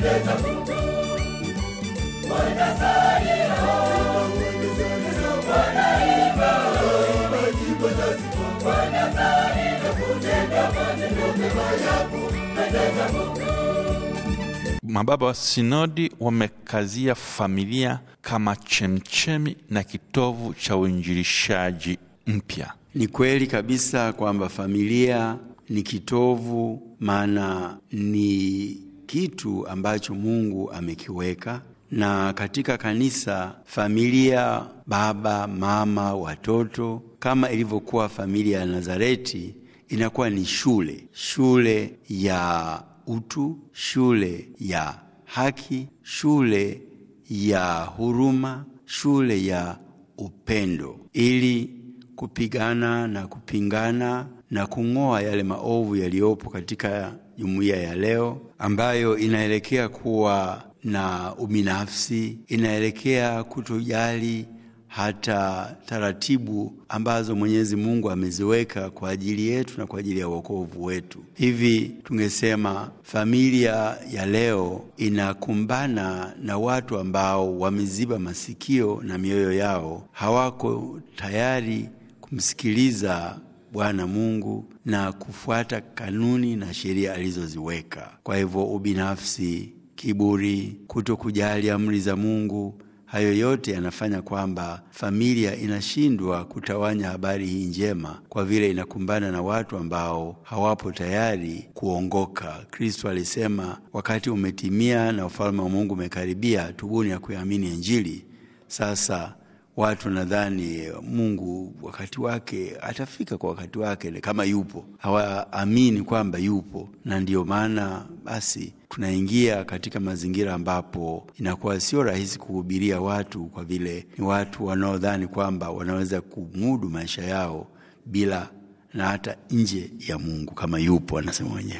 Mababa wa sinodi wamekazia familia kama chemchemi na kitovu cha uinjilishaji mpya. Ni kweli kabisa kwamba familia ni kitovu, maana ni kitu ambacho Mungu amekiweka, na katika kanisa familia, baba, mama, watoto, kama ilivyokuwa familia ya Nazareti, inakuwa ni shule, shule ya utu, shule ya haki, shule ya huruma, shule ya upendo, ili kupigana na kupingana na kung'oa yale maovu yaliyopo katika jumuiya ya leo, ambayo inaelekea kuwa na ubinafsi, inaelekea kutojali hata taratibu ambazo Mwenyezi Mungu ameziweka kwa ajili yetu na kwa ajili ya wokovu wetu. Hivi tungesema familia ya leo inakumbana na watu ambao wameziba masikio na mioyo yao, hawako tayari kumsikiliza Bwana Mungu na kufuata kanuni na sheria alizoziweka. Kwa hivyo, ubinafsi, kiburi, kuto kujali amri za Mungu hayo yote yanafanya kwamba familia inashindwa kutawanya habari hii njema, kwa vile inakumbana na watu ambao hawapo tayari kuongoka. Kristo alisema wakati umetimia na ufalme wa Mungu umekaribia, tubuni ya kuamini Injili. Sasa watu nadhani Mungu wakati wake atafika kwa wakati wake, kama yupo, hawaamini kwamba yupo, na ndiyo maana basi tunaingia katika mazingira ambapo inakuwa sio rahisi kuhubiria watu, kwa vile ni watu wanaodhani kwamba wanaweza kumudu maisha yao bila na hata nje ya Mungu kama yupo, anasema mwenyewe.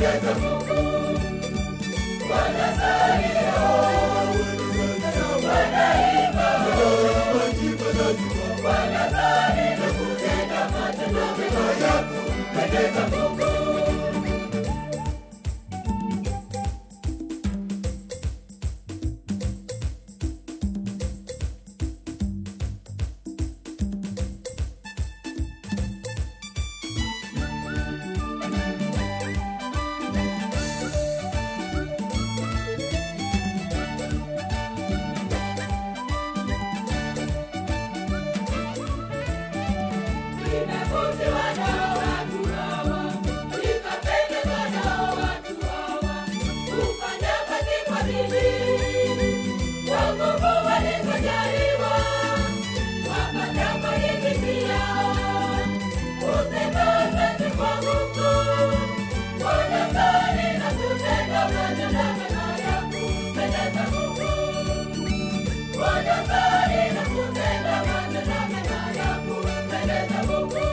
Nimevutiwa nao watu hawa, nikapendezwa nao watu hawa, kufanya kazi kwa bidii, kwa nguvu walizojaliwa, wapata riziki yao. Kusema asante kwa Mungu, wanasali na kutenda matendo mema ya kumpendeza Mungu. Wanasali na kutenda matendo mema ya kumpendeza Mungu.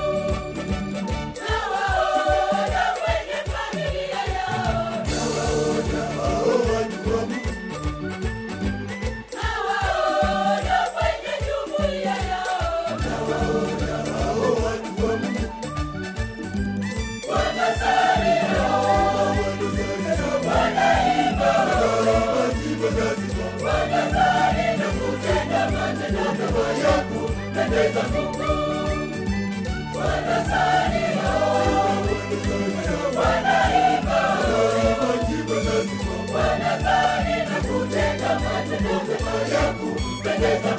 Nawaona kwenye familia yao, nawaona kwenye jumuiya yao, wanasali wanasali na kutenda matendo mema ya kumpendeza Mungu. Wanasali wanaimba, wanasali na kutenda matendo mema ya kumpendeza